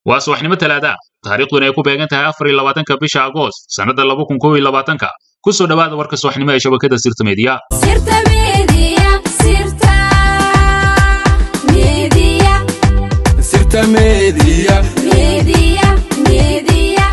waa subaxnimo talaada taariikhduna ay ku beegan tahay afar iyo labaatanka bisha agoost sannadda laba kun kow iyo labaatanka ku soo dhowaada warka subaxnimo ee shabakada sirta meediya Sirta Media, Sirta Media, Sirta Media. Media, Media.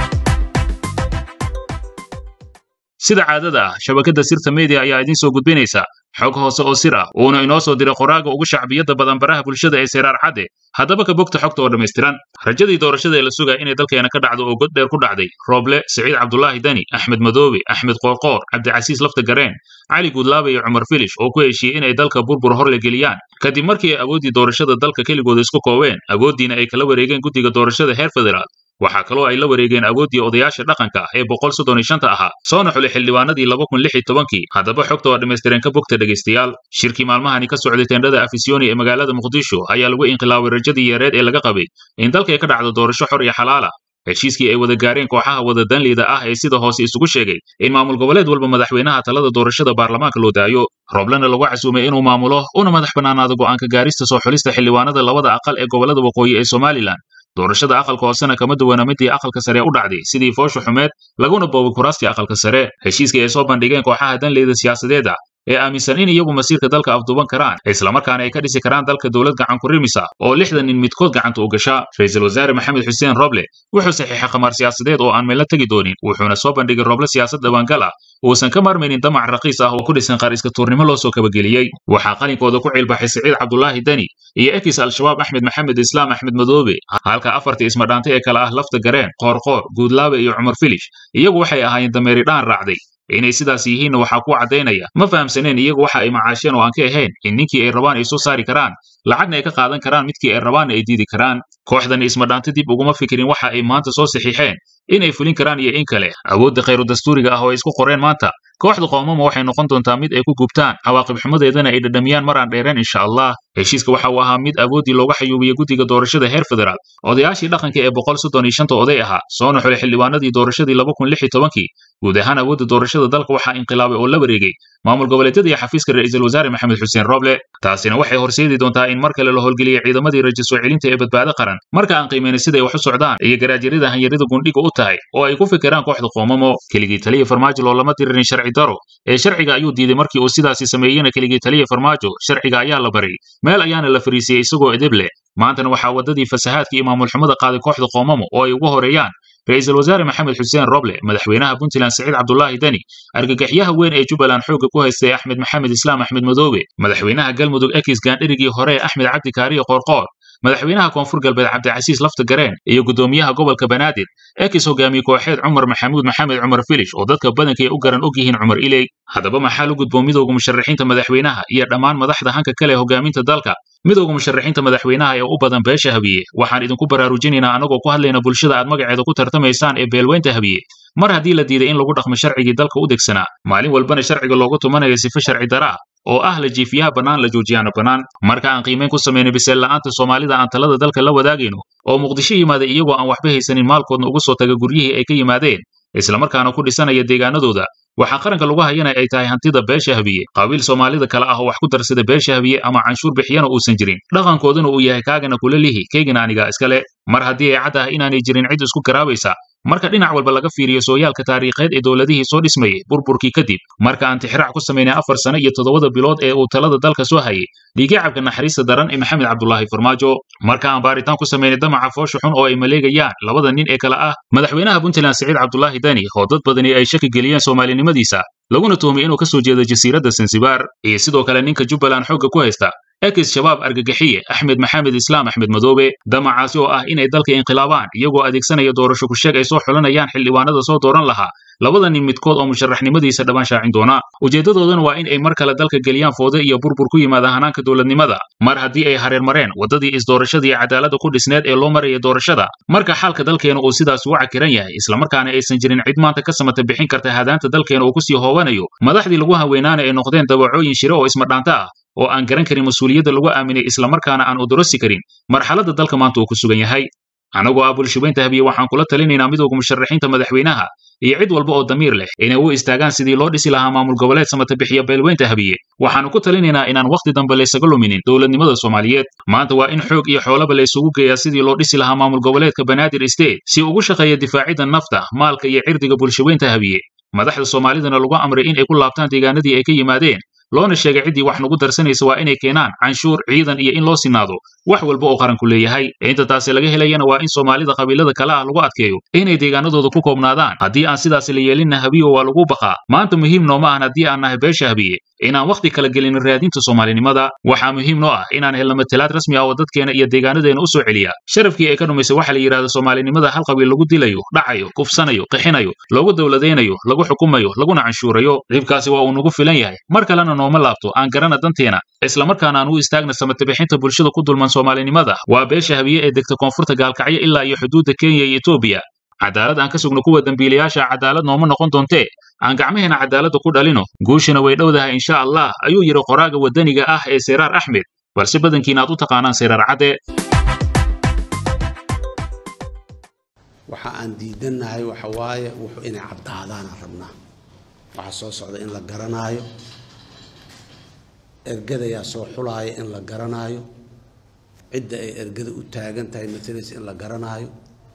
sida caadada ah shabakada sirta media ayaa idiin soo gudbinaysa xog hoose oo sir ah uuna inoo soo diray qoraaga ugu shacbiyadda badan baraha bulshada ee seraar cadde haddaba ka bogta xogta oo dhammaystiran rajadii doorashada ee la sugaya inay dalkeena ka dhacdo oo god dheer ku dhacday rooble siciid cabdulaahi deni axmed madoobe axmed qoorqoor cabdicasiis lafta gareen cali guudlaabe iyo cumar filish oo ku heshiiyey inay dalka burbur hor la geliyaan kadib markii ay awooddii doorashada dalka keligooda isku kooween awooddiina ay kala wareegeen guddiga doorashada heer federaal waxaa kaloo ay la wareegeen awooddii odayaasha dhaqanka ah ee boqol soddon iyo shanta ahaa soona xulay xildhibaanadii laba kun lix iyo tobankii haddaba xogta waa dhammaystiren ka bogta dhegaystayaal shirkii maalmahani ka socday teendhada afisyooni ee magaalada muqdisho ayaa lagu inqilaabay rajadii yareed ee laga qabay in dalka ay ka dhacdo doorasho xor iyo xalaala heshiiskii ay wada gaareen kooxaha wada danleyda ah ee sida hoose isugu sheegay in maamul goboleed walba madaxweynaha talada doorashada baarlamaanka loo daayo rooblena lagu casuumay inuu maamulo una madax bannaanaado go'aanka gaarista soo xulista xildhibaanada labada aqal ee gobolada waqooyi ee somalilan doorashada aqalka hoosena kama duwana midii aqalka sare u dhacday sidii foosha xumeed laguna boobay kuraastii aqalka sare heshiiskii ay soo bandhigeen kooxaha danleyda siyaasadeed ah ee aaminsan in iyagu masiirka dalka afduuban karaan islamarkaana ay ka dhisi karaan dalka dowlad gacan ku rimisa oo lixdan nin midkood gacanta u gasha ra-iisul wasaare maxamed xuseen roble wuxuu saxiixay khamaar siyaasadeed oo aan meelna tegi doonin wuxuuna soo bandhigay roble siyaasad dhawaangal ah uusan ka maarmaynin damac raqiis ah oo ku dhisan qaar iska tuurnimo loo soo kabageliyey waxaa qalinkooda ku cilbaxay siciid cabdulaahi deni iyo ekis al-shabaab axmed maxamed islaam axmed madoobe halka afartii ismadhaantay ee kale ah lafta gareen qoorqoor guudlaabe iyo cumar filish iyagu waxay ahaayeen dameeri dhaan raacday inay sidaas yihiinna waxaa ku caddaynaya ma fahamsaneen iyagu waxa ay macaasheen oo aan ka ahayn in ninkii ay rabaan ay soo saari karaan lacagna ay ka qaadan karaan midkii ay rabaanna ay diidi karaan kooxdan ismadhaanta dib uguma fikirin waxa ay maanta soo saxiixeen inay fulin karaan iyo in kale awoodda khayru dastuuriga ah oo ay isku qoreen maanta kooxda qoomama waxay noqon doontaa mid ay ku gubtaan cawaaqib xumadeedana ay dhadhamiyaan maraan dheereen insha allah heshiiska waxa uu ahaa mid awooddii looga xayuubiyey guddiga doorashada heer federaal odayaashii dhaqanka ee boqol soddon iyo shanta oday ahaa soona xulay xildhibaanadii doorashadii laba kun lix iyo tobankii guud ahaan awoodda doorashada dalka waxaa inqilaabay oo la wareegay maamul goboleedyada iyo xafiiska ra'iisul wasaare maxamed xuseen roble taasina waxay horseedi doontaa in mar kale la howlgeliyey ciidamadii rajo soo celinta ee badbaado qaran marka aan qiimayna siday wax u socdaan iyo garaajyarida hanyarida gundhiga u tahay oo ay ku fikiraan kooxda qoomamo keligii taliya farmaajo loolama diririn sharci daro ee sharciga ayuu diiday markii uu sidaasi sameeyeyna keligii taliya farmaajo sharciga ayaa la baray meel ayaana la fariisiyey isagoo edeb leh maantana waxaa waddadii fasahaadka iyo maamul xumada qaaday kooxda qoomamo oo ay ugu horeeyaan ra-iisul wasaare maxamed xuseen roble madaxweynaha puntland siciid cabdulaahi deni argagaxyaha weyn ee jubbaland xoogga ku haystay axmed maxamed islaam axmed madoobe madaxweynaha galmudug ekis gaandhirigii hore ee axmed cabdi kaariye qoorqoor madaxweynaha koonfur galbeed cabdicasiis lafta gareen iyo guddoomiyaha gobolka banaadir ekis hogaamiye kooxeed cumar maxamuud maxamed cumar filish oo dadka badanka ay u garan og yihiin cumar iley haddaba maxaa lu gudboon midowga musharaxiinta madaxweynaha iyo dhammaan madaxda hanka kale hogaaminta dalka midowga musharaxiinta madaxweynaha ee u badan beesha habiye waxaan idinku baraarujinaynaa anagoo ku hadlayna bulshada aad magaceeda ku tartamaysaan ee beelweynta habiye mar haddii la diiday in lagu dhaqmo sharcigii dalka u degsanaa maalin walbana sharciga loogu tumanaya sife sharci daraa oo ah la jiifiyaha bannaan la joojiyaana bannaan marka aan qiimayn ku samaynay biseel la'aanta soomaalida aan talada dalka la wadaagayno oo muqdisho yimaaday iyagoo aan waxba haysanin maalkoodna ugu soo taga guryihii ay ka yimaadeen islamarkaana ku dhisanaya deegaanadooda waxaa qaranka lagu hayana ay tahay hantida beesha habiye qabiil soomaalida kale ah oo wax ku darsada beesha habiye ama canshuur bixiyana uusan jirin dhaqankooduna uu yahay kaagana kula lihi keygana aniga iskale mar haddii ay cad ah inaanay jirin cid isku garaabaysa marka dhinac walba laga fiiriyo sooyaalka taariikheed ee dowladihii soo dhismayey burburkii kadib marka aan tixraac ku samaynay afar sano iyo toddobada bilood ee uu talada dalka soo hayay dhiigacabka naxariista daran ee maxamed cabdulaahi farmaajo marka aan baaritaan ku samaynay damaca foosha xun oo ay maleegayaan labada nin ee kale ah madaxweynaha puntland siciid cabdulaahi deni oo dad badani ay shaki geliyeen soomaalinimadiisa laguna tuhmay inuu ka soo jeedo jasiiradda sansibaar iyo sidoo kale ninka jubbaland xoogga ku haysta ekis shabaab argagaxiye axmed maxamed islaam axmed madoobe damacaasi oo ah inay dalka inqilaabaan iyagoo adeegsanaya doorasho ku sheeg ay soo xulanayaan xildhibaanada soo dooran lahaa labada nin midkood oo musharaxnimadiisa dhawaan shaacin doona ujeeddadoodana waa in ay mar kale dalka geliyaan foode iyo burbur ku yimaada hanaanka dowladnimada mar haddii ay hareer mareen waddadii isdoorashadii cadaaladda ku dhisneed ee loo maraya doorashada marka xaalka dalkeena uu sidaas ugu cakiran yahay islamarkaana aysan jirin cid maanta ka samata bixin karta hadaanta dalkeena uu kusii hoobanayo madaxdii lagu haweynaana ay noqdeen dawacooyin shire oo ismadhaanta ah oo aan garan karin mas-uuliyadda lagu aaminay islamarkaana aan udorosi karin marxaladda dalka maanta uu ku sugan yahay anagoo ah bulshabeynta habiye waxaan kula talinaynaa midowga musharaxiinta madaxweynaha iyo cid walba oo damiir leh inay u istaagaan sidii loo dhisi lahaa maamul goboleed samata bixiya beelweynta habiye waxaanu ku talinaynaa inaan wakhti dambe laysaga luminin dowladnimada soomaaliyeed maanta waa in xoog iyo xoolaba laysugu geeyaa sidii loo dhisi lahaa maamul goboleedka banaadir state si ugu shaqeeya difaacidda nafta maalka iyo cirdiga bulshaweynta habiye madaxda soomaalidana lagu amray in ay ku laabtaan deegaanadii ay ka yimaadeen loona sheegay ciddii wax nagu darsanaysa waa inay keenaan canshuur ciidan iyo in loo sinaado wax walba oo qaranku leeyahay inta taasi laga helayana waa in soomaalida qabiilada kale ah lagu adkeeyo inay deegaanadooda ku koobnaadaan haddii aan sidaasi la yeelinna habiyo waa lagu baqaa maanta muhiim nooma ahan haddii aan nahay beesha habiye inaan wakhti kala gelin raadinta soomaalinimada waxaa muhiim noo ah inaan helno matalaad rasmi ah oo dadkeena iyo deegaanadeena u soo celiya sharafkii ay ka dhumaysay waxa la yidhahda soomaalinimada hal qabiil lagu dilayo dhacayo kufsanayo qixinayo loogu dowladaynayo lagu xukumayo laguna canshuurayo dhibkaasi waa uu nagu filan yahay mar kalena nooma laabto aan garana danteena islamarkaana aan u istaagna samatabixinta bulshada ku dulman soomaalinimada waa beesha habiye ee degta koonfurta gaalkacyo ilaa iyo xuduudda kenya iyo etoobiya cadaalad aan ka sugno kuwa dembiilayaasha cadaalad nooma noqon doontee aan gacmaheena cadaaladda ku dhalino guushina way dhowdahay insha allah ayuu yidhi qoraaga waddaniga ah ee seyraar axmed balse badankiina aad u taqaanaan seyraar cadde waxa aan diidannahay waxa waaye wuxuu inay caddaadaanaan rabnaa waxaa soo socda in la garanaayo ergadayaa soo xulaaya in la garanaayo cidda ay ergada u taagan tahay matalaysa in la garanaayo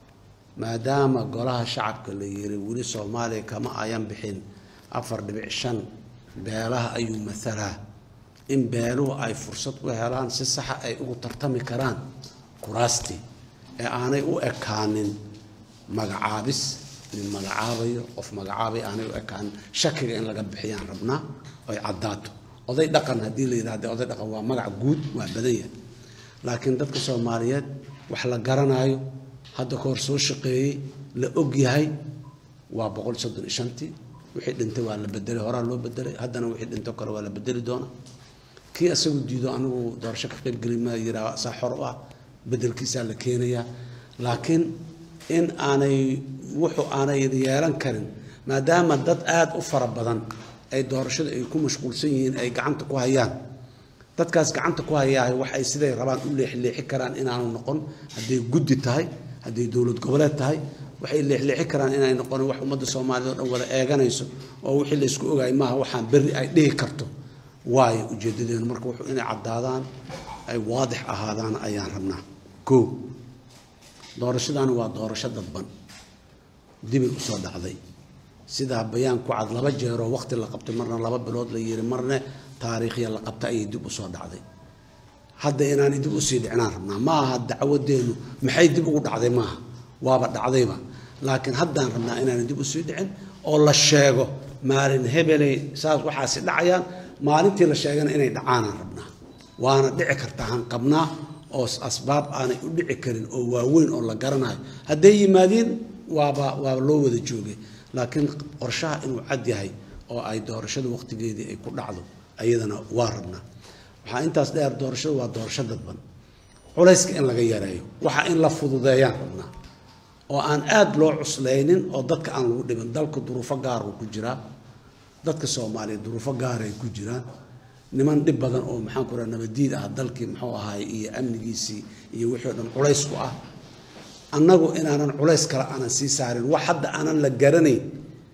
maadaama golaha shacabka la yiri weli soomaaliya kama ayan bixin afar dhibic shan beelaha ayuu matalaa in beeluhu ay fursad u helaan si saxa ay ugu tartami karaan kuraastii ee aanay u ekaanin magacaabis nin magacaabayo qof magacaabay aanay u ekaanin shakiga in laga bixiyaan rabnaa oy caddaato oday dhaqan haddii la yidhahda oday dhaqan waa magac guud waa badan yahay laakiin dadka soomaaliyeed wax la garanaayo hadda ka hor soo shaqeeyey la og yahay waa boqol soddon iyo shantii wixii dhintay waa la bedelay horaa loo bedelay haddana wixii dhintoo kale waa la bedeli doona kii asagu diido anigu doorasho ka qaybgeli ma yiraa saa xor u ah bedelkiisaa la keenayaa laakiin in aanay wuxuu aanay yeelan karin maadaama dad aada u fara badan ay doorashada ay ku mashquulsan yihiin ay gacanta ku hayaan dadkaas gacanta ku hayaahay wax ay siday rabaan u leexleexi karaan inaanu noqon hadday guddi tahay hadday dowlad goboleed tahay waxay leexleexi karaan inay noqon wax ummadda soomaaliyed oo dhan wada eeganayso oo wixii la isku ogaay maaha waxaan berri ay dhihi karto waayo ujeedadeenu marka wuxuu inay caddaadaan ay waadix ahaadaan ayaan rabnaa koo doorashadaani waa doorasho dadban dibay usoo dhacday sidaa bayaan ku cad laba jeeroo waqti la qabtay marna laba bilood la yiri marna taariikhya la qabta ayay dib usoo dhacday hadda inaanay dib usii dhicnaan rabnaa ma aha dacwadeenu maxay dib ugu dhacday maaha waaba dhacdayba laakiin haddaan rabnaa inaanay dib usii dhicin oo la sheego maalin hebeley saas waxaasi dhacayaan maalintii la sheegana inay dhacaanaan rabnaa waana dhici kartaa han qabnaa oo asbaab aanay u dhici karin oo waaweyn oo la garanayo hadday yimaadiin waaba waaba loo wada joogay laakiin qorshaha inuu cad yahay oo ay doorashada waqtigeedii ay ku dhacdo ayadana waa rabnaa waxaa intaas dheer doorashadu waa doorasho dadban culayska in laga yareeyo waxa in la fududeeyaan rabnaa oo aan aada loo cuslaynin oo dadka aan lagu dhibin dalka duruufo gaar uu ku jiraa dadka soomaaliya duruufo gaaray ku jiraan niman dhib badan oo maxaan ku raha nabadiid ah dalkii muxuu ahaay iyo amnigiisii iyo wixii o dhan culays ku ah annagu inaanan culays kale aanan sii saarin wax hadda aanan la garanayn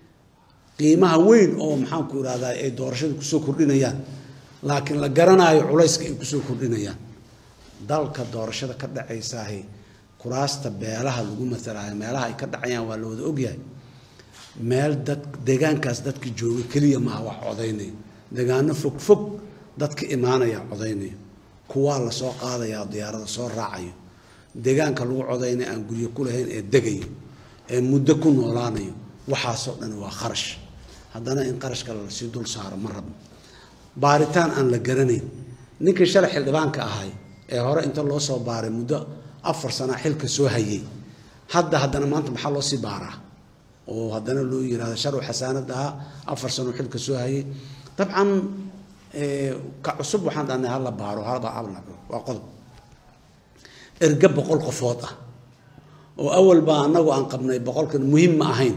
qiimaha weyn oo maxaanku irahdaa ay doorashada kusoo kordhinayaan laakiin la garanaayo culayska ay kusoo kordhinayaan dalka doorashada ka dhacaysaahi kuraasta beelaha lagu matalaayo meelaha ay ka dhacayaan waa la wada ogyahay meel dad deegaankaas dadka jooga keliya maaha wax codaynaya deegaano fog fog dadka imaanaya codaynaya kuwaa la soo qaadayaa diyaarada soo raacayo deegaanka lagu codaynaya aan guryo ku lahayn ee degayo ee muddo ku noolaanayo waxaasoo dhan waa kharash haddana in qarashka lasii dul saaro ma rabno baaritaan aan la garanayn ninkii shalay xildhibaanka ahay ee hore inta loo soo baaray muddo afar sana xilka soo hayay hadda haddana maanta maxaa loo sii baaraa oo haddana loo yirahdo sharw xasaanad ahaa afar sano xilka soo hayay dabcan ka cusub waxaan dhahnay hala baaro halba abla waa qodob erge boqol qofood ah oo awal baa annagu aan qabnay boqolkan muhiim ma ahayn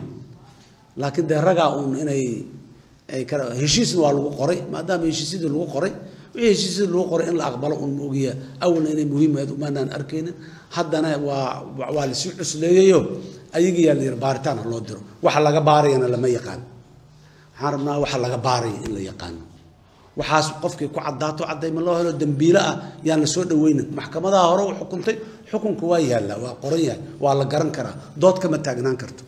laakiin dee ragaa uun inay ay kala heshiisna waa lagu qoray maadaama heshiisyadii lagu qoray wixii heshiisyada lagu qoray in la aqbalo un ma ogiya awalna inay muhiimayd umaanaan arkaynin haddana waa waa lasii cusleeyayo ayagiyaa la yidhi baaritaan ha loo diro waxa laga baarayana lama yaqaan waxaan rabnaa waxa laga baaraya in la yaqaano waxaas qofkii ku caddaato caddayma loo helo dembiile ah yaan la soo dhaweynin maxkamadaha hore u xukuntay xukunka waa yaallaa waa qoran yahay waa la garan karaa dood kama taagnaan karto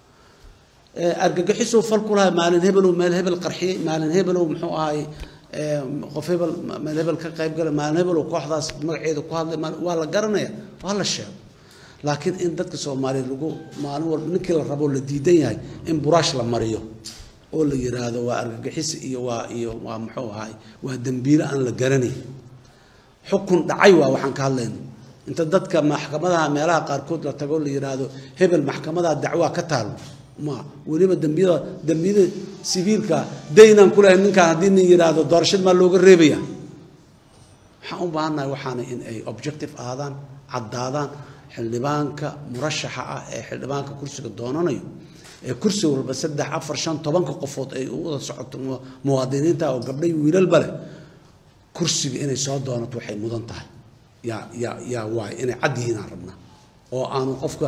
argagixisuu fal ku lahay maalin hebelow meel hebel qarxiyey maalin hebelow muxuu ahay qof hebel meel hebel ka qayb galay maalin hebelow kooxdaas magaceeda ku hadlay waa la garanaya waa la sheego laakiin in dadka soomaaliyeed lagu maalin walba ninkii la rabo la diidan yahay in buraash la mariyo oo la yiraahdo waa argagixis iyo waa iyo waa muxuu ahay waa dembiile aan la garanayn xukun dhacay waa waxaan ka hadlayno inta dadka maxkamadaha meelaha qaarkood la tago la yiraahdo hebel maxkamadaha dacwaa ka taalo ma weliba dembiyada dembiyada sibiilka daynaan ku lahayn ninkaan haddii nin yiraahdo doorashad maa looga reebaya waxaan u baahannahay waxaana in ay objective ahaadaan caddaadaan xildhibaanka murashaxa ah ee xildhibaanka kursiga doonanayo ee kursi walba saddex afar shan tobanka qofood ay u wada socoto muwaadiniinta oo gabdhay wiilalba leh kursiga inay soo doonato waxay mudan tahay yaa yaa yaa waay inay cad yihiin aan rabnaa oo aanu qofka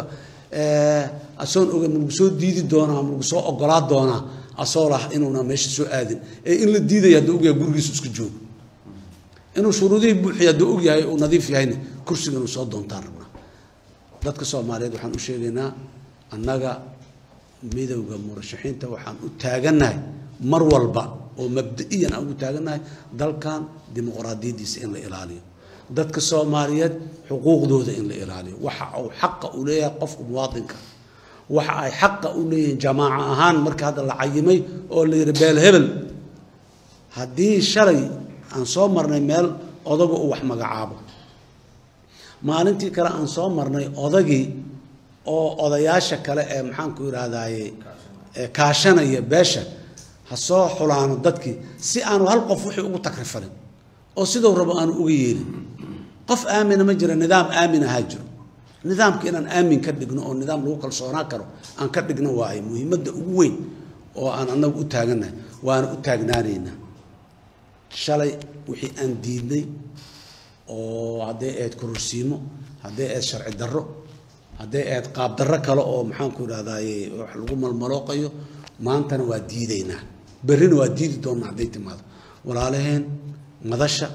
asoon oga ma lagu soo diidi doonaa ma lagu soo ogolaa doonaa asoo lah inuuna meesha soo aadin ee in la diidaya hadduu ogyahay gurigiisu iska joogo inuu shuruudihii buuxiya hadduu ogyahay uu nadiif yahayna kursiga inuu soo doontaan rabnaa dadka soomaaliyeed waxaan u sheegaynaa annaga midowda murashaxiinta waxaan u taagannahay mar walba oo mabda'iyan aan ugu taagannahay dalkan dimuqraadiyaddiisa in la ilaaliyo dadka soomaaliyeed xuquuqdooda in la ilaaliyo waxa uu xaqa u leeyahay qofka muwaadinka waxa ay xaqa u leeyihiin jamaaco ahaan marka hadda la cayimay oo la yidhi beel hebel haddii shalay aan soo marnay meel odaga uu wax magacaabo maalintii kale aan soo marnay odagii oo odayaasha kale ee maxaanku idhaahdaye kaashanaya beesha ha soo xulaano dadkii si aanu hal qof wixii ugu takrifalin oo siduu rabo aanu uga yeelin qof aamina ma jira nidaam aamin ahaa jiro nidaamka inaan aamin ka dhigno oo nidaam lagu kalsoonaan karo aan ka dhigno waaye muhiimadda ugu weyn oo aan annagu u taagannahay waana u taagnaanaynaa shalay wixii aan diidnay oo hadday ahayd kororsiimo hadday ahayd sharci darro hadday ahayd qaab darro kale oo maxaanku idhahdaye wax lagu malmalooqayo maantana waa diidaynaa berrina waa diidi doonnaa hadday timaado walaalaheen madasha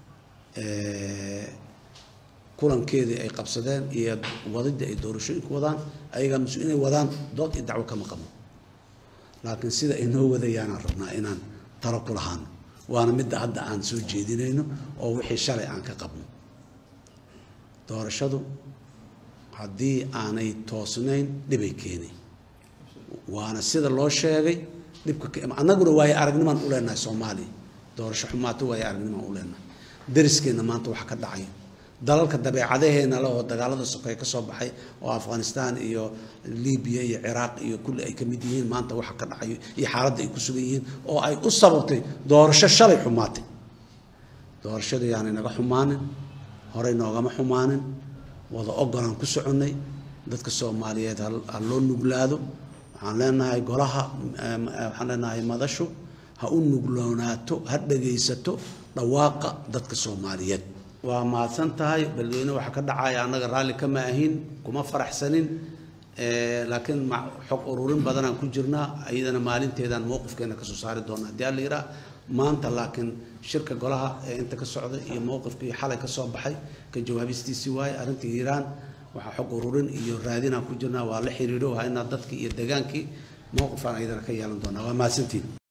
kulankeedii ay qabsadeen iyo wadidii ay doorashooyinku wadaan ayagaa mas inay wadaan dood iyo dacwo kama qabno laakiin sida ay noo wadayaanaan rabnaa inaan talo ku lahaano waana midda hadda aan soo jeedinayno oo wixii shalay aan ka qabno doorashadu haddii aanay toosnayn dhibay keenay waana sida loo sheegay dhibka annaguna waayo aragnimaan u leenahay soomaaliya doorasho xumaato waayo aragnimaan u leenahay dariskeenna maanta waxa ka dhacaya dalalka dabeecadaheena le oo dagaalada sokeeye ka soo baxay oo afghanistan iyo libiya iyo ciraaq iyo kulli ay ka mid yihiin maanta waxa ka dhacayo iyo xaaladda ay ku sugan yihiin oo ay u sababtay doorasho shalay xumaatay doorashada yaanay naga xumaanin horey noogama xumaanin wada ogolaan ku soconnay dadka soomaaliyeed ha loo nuglaado waxaan leenahay golaha waxaan leenahay madashu ha u nugloonaato ha dhagaysato dhawaaqa dadka soomaaliyeed waa mahadsan tahay beledweyne waxaa ka dhacaya annaga raalli kama ahin kuma faraxsanin laakiin xog ururin badanaan ku jirnaa iyadana maalinteedaan mowqifkeena kasoo saari doona haddii alla yiraa maanta laakiin shirka golaha ee inta ka socday iyo mowqifkii xalay ka soo baxay ka jawaabistiisii waaye arrintii hiiraan waxaa xog ururin iyo raadinaan ku jirnaa waa la xiriiro waa inaa dadkii iyo degaankii mowqifaan iyadana ka yeelan doonaa waa mahadsantiin